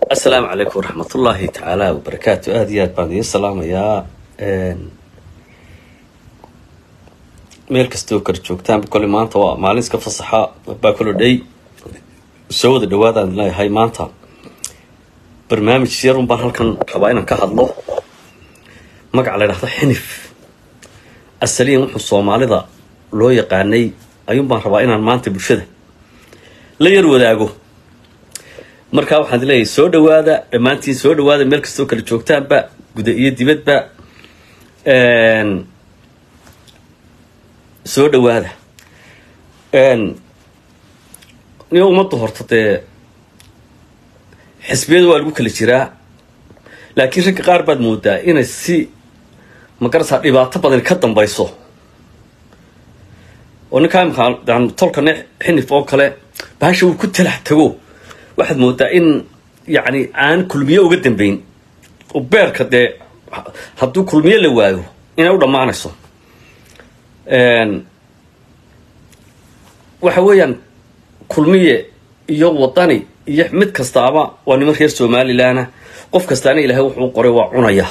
asalaamu calaykum waraxmatullaahi tacaala wabarakaatu aada iyo aad baan idiin salaamayaa meel kastoo kala joogtaanba kole maanta waa maalin iska fasaxa baa kolo dhey soo wada dhawaadaan leeyahay maanta barnaamij yarun baan halkan rabaa inaan ka hadlo magaca la ydhahdo xinif asaliyan wuxuu soomaalida loo yaqaanay ayuun baan rabaa inaan maanta bulshada la yar wadaago markaa waxaan leeyahay soo dhawaada dhammaantiin soo dhawaada meel kastoo kala joogtaanba guda iyo dibadba soo dhawaada niyo ummadda horta dee xisbiyada waa lagu kala jiraa laakiin ragga qaar baad moodaa inay si magarasa dhibaato badan ka dambayso oo ninkaa imkaan tolkane xinif oo kale bahasha uu ku talax tago waxaad moodaa in yacni aan kulmiye uga dambeyn oo beerka dee hadduu kulmiye la waayo inay u dhammaanayso waxa weeyaan kulmiye iyo wadani iyo mid kastaaba waa niman reer somalilanah qof kastaana ilaahay wuxuu qoray waa cunaya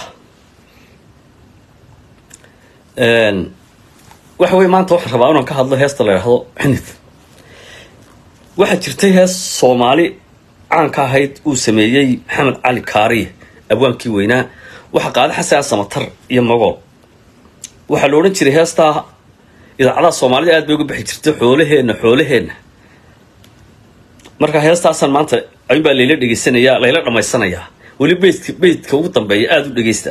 waxa weye maanta waxaan rabaa inaan ka hadlo heesta la yidhahdo xinif waxaa jirtay hees soomaali caanka ahayd uu sameeyey maxamed cali kaariye abwaankii weynaa waxaa qaada xasan samatar iyo magool waxaa la odhan jiray heestaa idaacadaha soomaalida aad bay uga bixi jirtay xoolaheenna xoolaheenna marka heestaasaan maanta ayuun baa layla dhegaysanayaa layla dhammaysanayaa weli beydka beydka ugu dambeeya aada u dhegaysta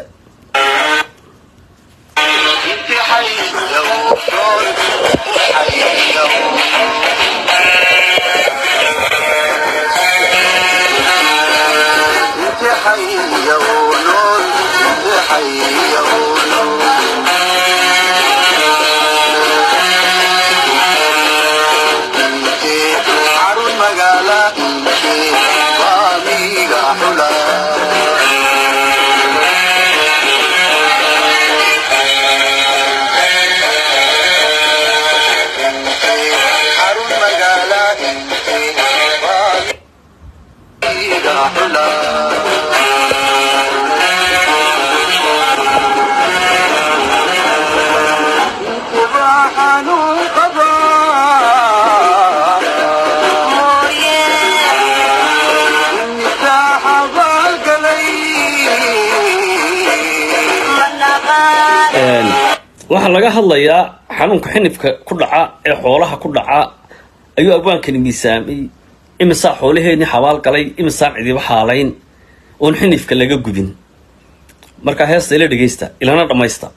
waxaa laga hadlayaa xanuunka xinifka ku dhaca ee xoolaha ku dhaca ayuu abwaankani miisaamay imisaa xoolaheenii xabaal galay imisaan cidiba xaalayn oon xinifka laga gubin markaa heesta ila dhegaysta ilana dhammaysta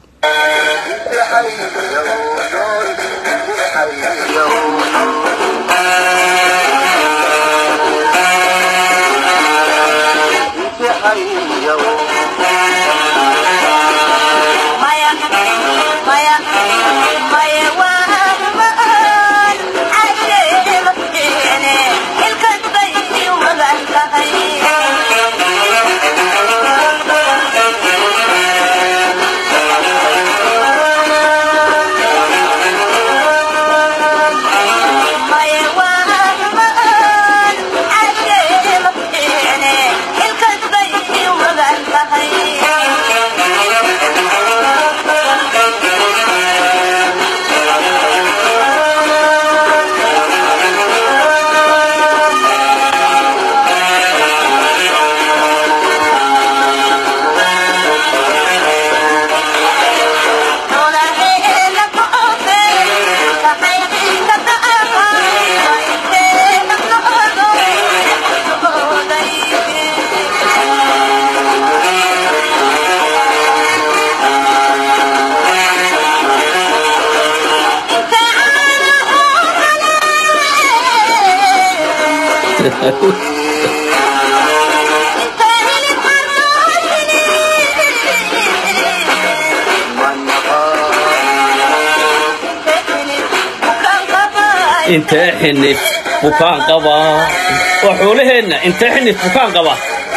intee xinif bukaan qabaa waa xoolaheenna intee xinif bukaan qaba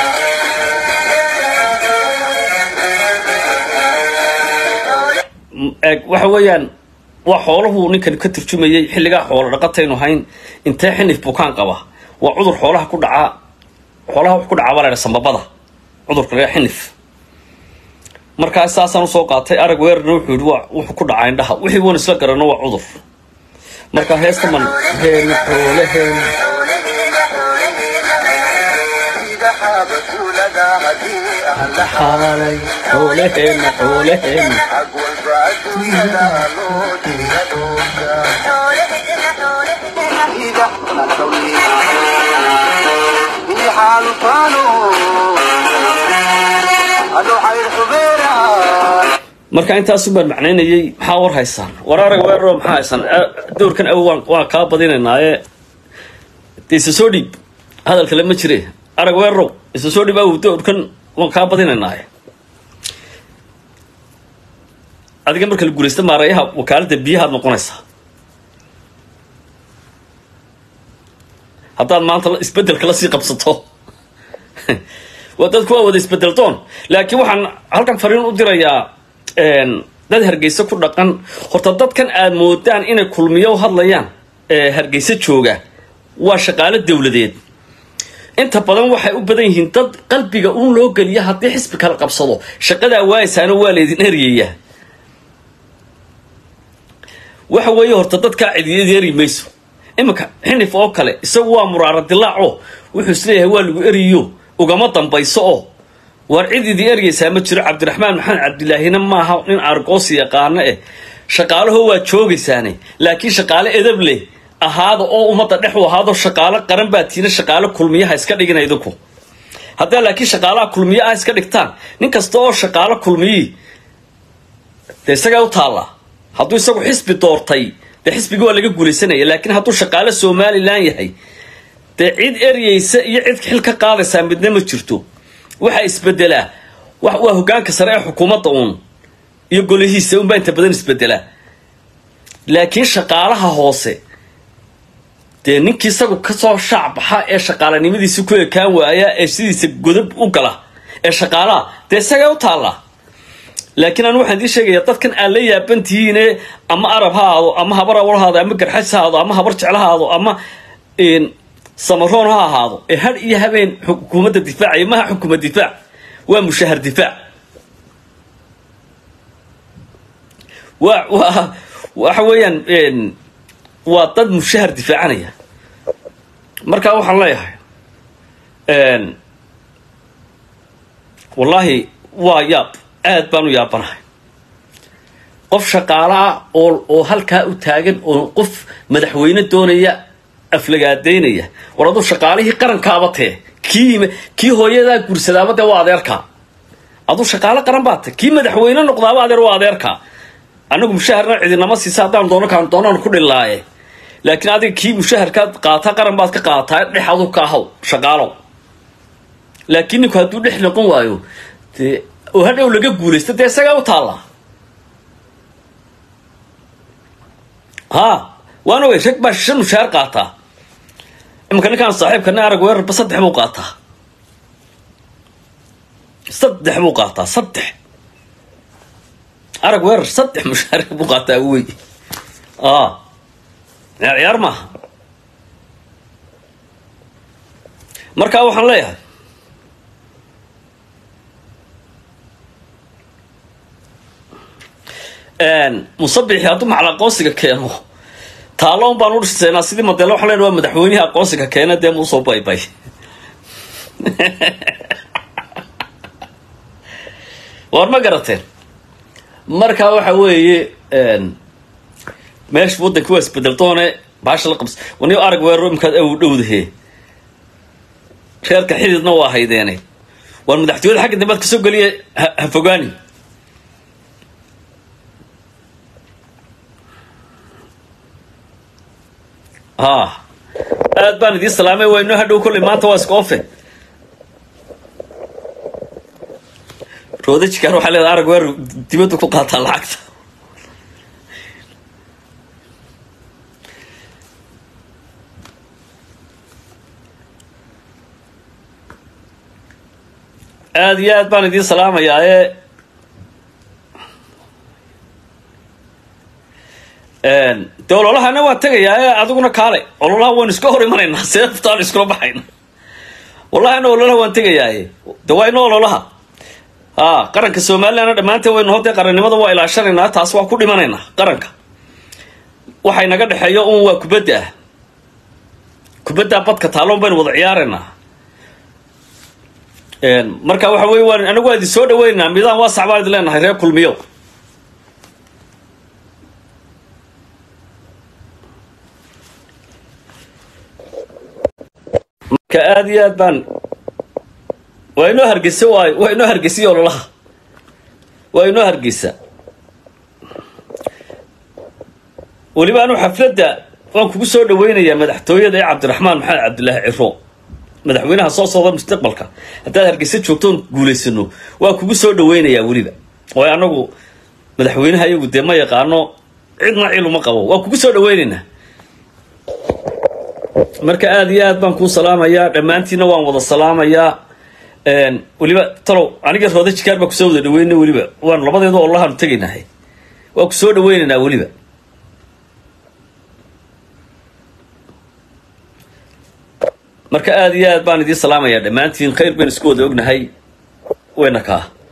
waxa weeyaan waa xoolahu ninkan ka turjumayay xilligaa xoolo dhaqataynu hayn intee xinif bukaan qaba waa cudur xoolaha ku dhaca xoolaha wax ku dhacaa baa la ydhaha sambabada cudurka laga xinif markaa saasaan usoo qaatay arag weerarna wuxuu yihi waa wuxuu ku dhacaa indhaha wixii wan isla garano waa cudur marka heesta man heena xoolaheena xaalay xoolaheena xoolaheena marka intaasu baan macnaynayay maxaa war haysaan war arag weeraro maxaa haysaan dowrkan aw waan waan kaa badinaynaaye de isa soo dhiib hadal kale ma jire arag weerarow isa soo dhiib aw dowrkan waan kaa badinaynaaye adiga marka la guulaysta maarayaha wakaaladda biyahaad noqonaysaa haddaad maanta isbedelka lasii qabsato waa dadku waa wada isbedel doon laakiin waxaan halkan fariin u dirayaa dad hargeysa ku dhaqan horta dadkan aad moodaan inay kulmiyo hadlayaan hargeysa jooga waa shaqaalo dowladeed inta badan waxay u badan yihiin dad qalbiga uun loo geliya haddii xisbi kala qabsado shaqadaa waaysaana waa laydin eryaya waxa weeye horta dadkaa cidiyad eri mayso iminka xinif oo kale isagu waa muraara dilaaco wuxuu isleeyahay waa lagu eriyo ugama dambayso oo waar cid idii eryaysaa ma jiro cabdiraxmaan maxamed cabdilaahina maaha nin argoosi yaqaano eh shaqaalaho waa joogaysaane laakiin shaqaale edab leh ahaada oo ummadda dhex u ahaado shaqaalo qaran baa tiina shaqaalo kulmiyaha iska dhigina idinku haddaa laakiin shaqaalaha kulmiya ah iska dhigtaan nin kasta oo shaqaalo kulmiyii dee isagaa u taallaa hadduu isagu xisbi doortay dee xisbigii waa laga guulaysanaya laakiin hadduu shaqaalo somalilan yahay dee cid eryaysa iyo cid xil ka qaadaysaa midna ma jirto waxaa isbedelaa waa hogaanka sare ee xukuumadda uun iyo golihiisa unbaa inta badan isbedelaa laakiin shaqaalaha hoose dee ninkii isagu kasoo shaac baxa ee shaqaalanimadiisi ku ekaan waaya ee sidiisa godab u gala ee shaqaalaha dee isagay u taallaa laakiin anu waxaan idiin sheegaya dadkan aad la yaabantihiine ama arab ha ahaado ama habar awal haado ama garxas ha ahaado ama habar jecla ha ahaado ama samaroon ha ahaado ee had iyo habeen xukuumadda difaacaya maha xukuma difaac waa mushahar difaac wa wa waxa weeyaan waa dad mushahar difaacanaya markaa waxaan leeyahay wallaahi waa yaab aad baan u yaabanahay qof shaqaala ah oo oo halkaa u taagan oo qof madaxweyne doonaya aflagaadaynaya war aduu shaqaalihii qarankaaba tee kii kii hooyadaa guursadaaba dee waa adeerkaa aduu shaqaalo qaran baa te kii madaxweyne noqdaaba adeer waa adeerkaa anagu mushaharna cidinama siisa haddaan doono kaan doonaan ku dhilaaye laakiin adiga kii mushaharkaad qaataa qaran baad ka qaataa dhex adu ka ahaw shaqaalow laakiin ninku hadduu dhex noqon waayo dee oo hadhow laga guulaysta dee isagaa u taallaa ha waan ogay rag baa shan mushaar qaataa imanka ninkaan saaxiibkana arag weerarba saddex buu qaataa saddex buu qaataa saddex arag weerar saddex mushaar buu qaataa wey a ciyaar maaha markaa waxaan leeyahay musabixi hadduu macal aqoonsiga keeno taaloon baan u dhisaynaa sidii madele waxaan lena waa madaxweynihii aqoonsiga keena dee muusoo baybay war ma garateen marka waxa weeye meesha waddanka waa isbedel doone baasha la qabs wani arag weeraro imkaad aw dhowdahe reerka xididna waa haydeene waar madaxtooyada xagga dambead kasoo geliya ha fogaani ha aad baan idiin salaamay waa inoo hadhow kolley maanta waa iska ofe roodajkaan waxaa leedahay arag weer dibadda ku qaataa lacagta aada iyo aad baan idiin salaamayaa ee de ololahana waa tegayaa ee adiguna kaale ololaha waynu iska hor imanaynaa seeftaan iskula baxayna wallahi ana ololaha waan tegayaaye de waa ina ololaha a qaranka somalilandna dhammaanteen waynu hodee qarannimada waa ilaashanaynaa taas waa ku dhimanaynaa qaranka waxay naga dhexeeyo un waa kubadda ah kubaddaa badka taalloon baynu wada ciyaaraynaa marka waxa wey waan anagu waa idin soo dhaweynaynaa midaan waasac baan idin leenahay reer kulmiyo marka aada iyo aad baan waa inoo hargeysa waay waa inoo hargeysiyo ololaha waa inoo hargeysa weliba anu xafladda waan kugu soo dhaweynayaa madaxtooyada ee cabdiraxmaan maxamed cabdilaahi ciro madaxweynaha soo socda mustaqbalka haddaad hargeysa joogtoon guulaysano waa kugu soo dhaweynayaa weliba waayo anagu madaxweynaha iyagu dee ma yaqaano cidna cil uma qabo waa kugu soo dhaweynaynaa marka aada iyo aad baan kuu salaamayaa dhammaantiina waan wada salaamayaa weliba talow aniga rooda jikaar baa kusoo wada dhaweynay weliba waan labadeedu olahaanu tegaynahay waa ku soo dhaweynaynaa weliba marka aada iyo aad baan idiin salaamayaa dhammaantiin khayr baynu isku wada ognahay wayna kaa